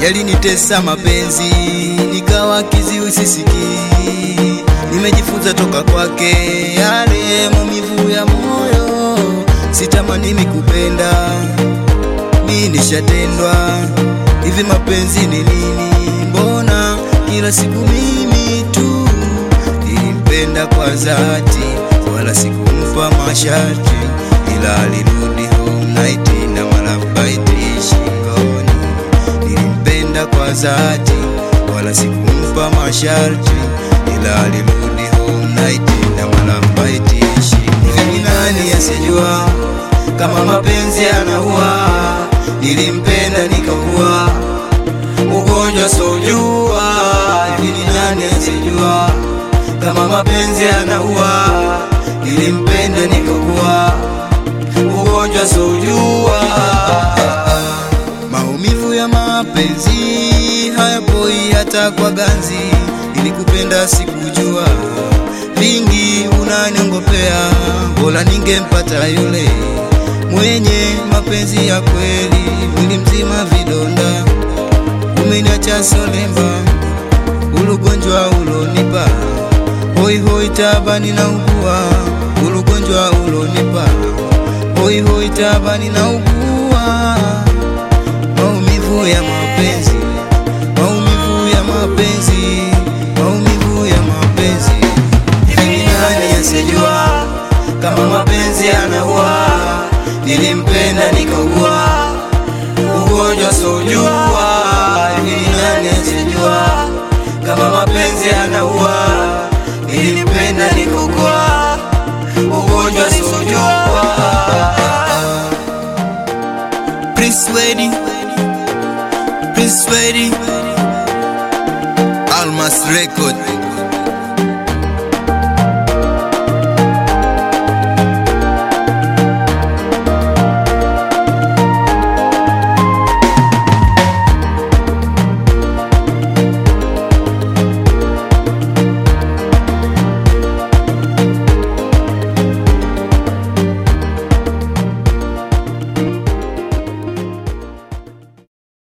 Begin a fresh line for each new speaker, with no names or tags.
yalinitesa mapenzi, nikawa kiziwi sisikii. Nimejifunza toka kwake yale maumivu ya moyo, sitamani mikupenda, mi nishatendwa. Hivi mapenzi ni nini? Mbona kila siku mimi tu nilimpenda kwa dhati, wala sikumpa masharti, ila alirudi home night na malabaiti shingoni. Nilimpenda kwa dhati, wala sikumpa masharti, ila alirudi home night na malabaiti shingoni. Hivi ni nani asijua kama mapenzi yanaua? Nilimpenda nikaua ugonjwa sojua. Hivi ni nani asijua kama mapenzi yanaua? Nilimpenda nikaua ugonjwa sojua. Maumivu ya mapenzi hayapoi hata kwa ganzi. Nilikupenda sikujua, vingi unaniongopea, bora ningempata yule mwenye mapenzi ya kweli. Mwili mzima vidonda, umeniacha solemba, ulugonjwa ulonipa hoi hoi, tabani na ugua, ulugonjwa ulonipa hoi hoi, tabani na ugua, maumivu ya mapenzi, maumivu ya mapenzi, maumivu ya mapenzi. Hivi ni nani asijua kama mapenzi yanaua? Nilimpenda nikaugua ugonjwa sojua. Hivi ni nani asijua kama mapenzi yanaua? Nilimpenda nikaugua